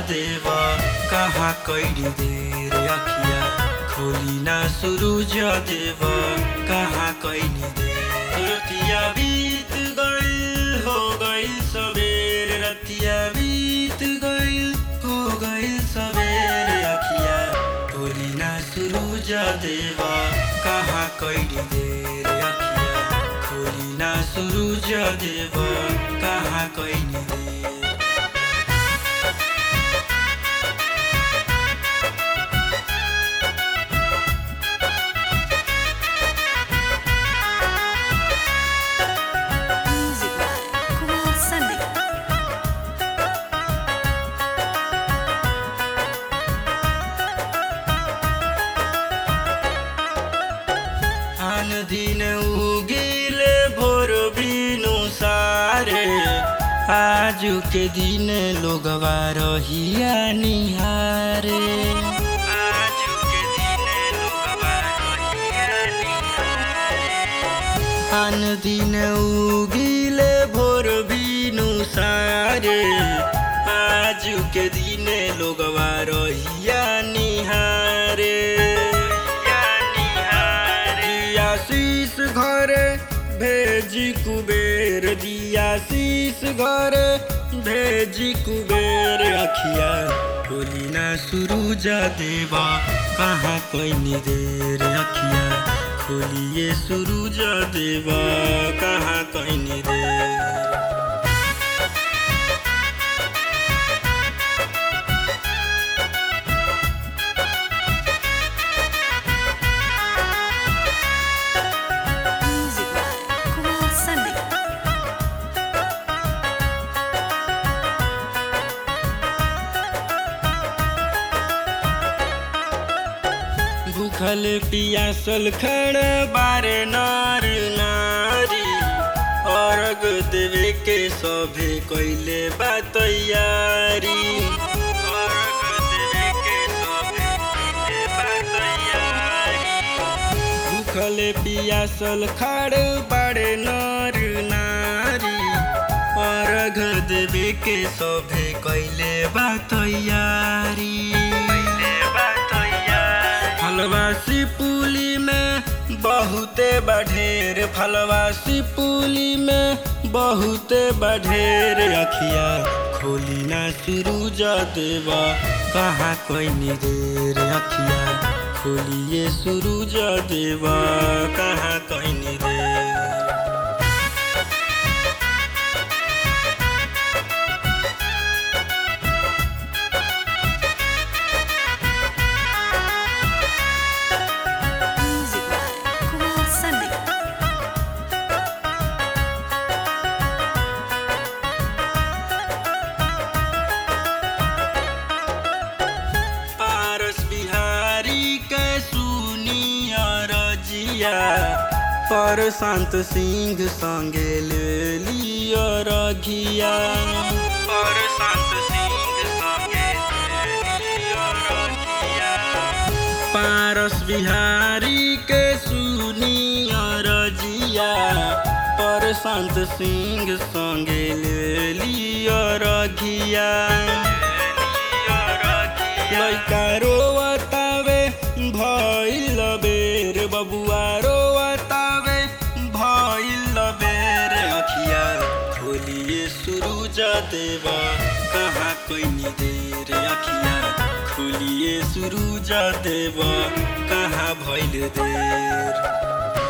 देवा कहाँ कैली देर अखिया खोली ना सुरुज देवा कहाँ कैली देर रतिया बीत गइल हो गइल सबेर रतिया बीत गइल हो गइल सबेर अखिया खोली ना सुरुज देवा कहाँ कैली देर अखिया खोली ना सुरुज देवा कहाँ कैली देर Music by Kumar Sandeep. आन दिन उगिले भोर बिनु सारे आजु के दिन लोगवा रहिया निहारे आजु के दिन लोगवा रहिया निहारे आन दिन उगिले भोर बिनु सारे आजु के दिन लोगवा रहिया निहारे दिया शीस घरे भेजी कुबेर दिया शीस घरे भेजी कुबेर अखिया खोली ना सुरुजा देवा कहाँ कैनी देर अखिया खोलिए सुरुजा देवा कहाँ कैनी देर Music by Kumar Sandeep. भूखल पियासल खड़ बारे नार नारी अर्घ देवे के सभे कैले बा तैयारी अर्घ देवे के सभे कैले बा तैयारी भूखल पियासल खड़ बारे नार नारी अर्घ देवे के सभे कैले बा तैयारी फलवासी पुली में बहुते बढ़ेर फलवासी पुली में बहुते बढ़ेर अखिया खोली ना सुरुजा देवा कहाँ कोई देर अखिया खोलिए सुरुजा देवा कहाँ कोई देर Music by Kumar Sandeep. पारस बिहारी के सुनिया रजिया पर शांत सिंह संगे ले लिया रघिया पर शांत सिंह संगे ले लिया रघिया पारस बिहारी के सुनिया रजिया पर शांत सिंह संगे ले लिया रघिया लैका रोवतावे भइल बेर बबुआ रोवतावे भइल बेर अखिया खोलिए सुरुजा देवा कहाँ कोई देर अखिया खोलिए सुरुजा देवा कहाँ भइल देर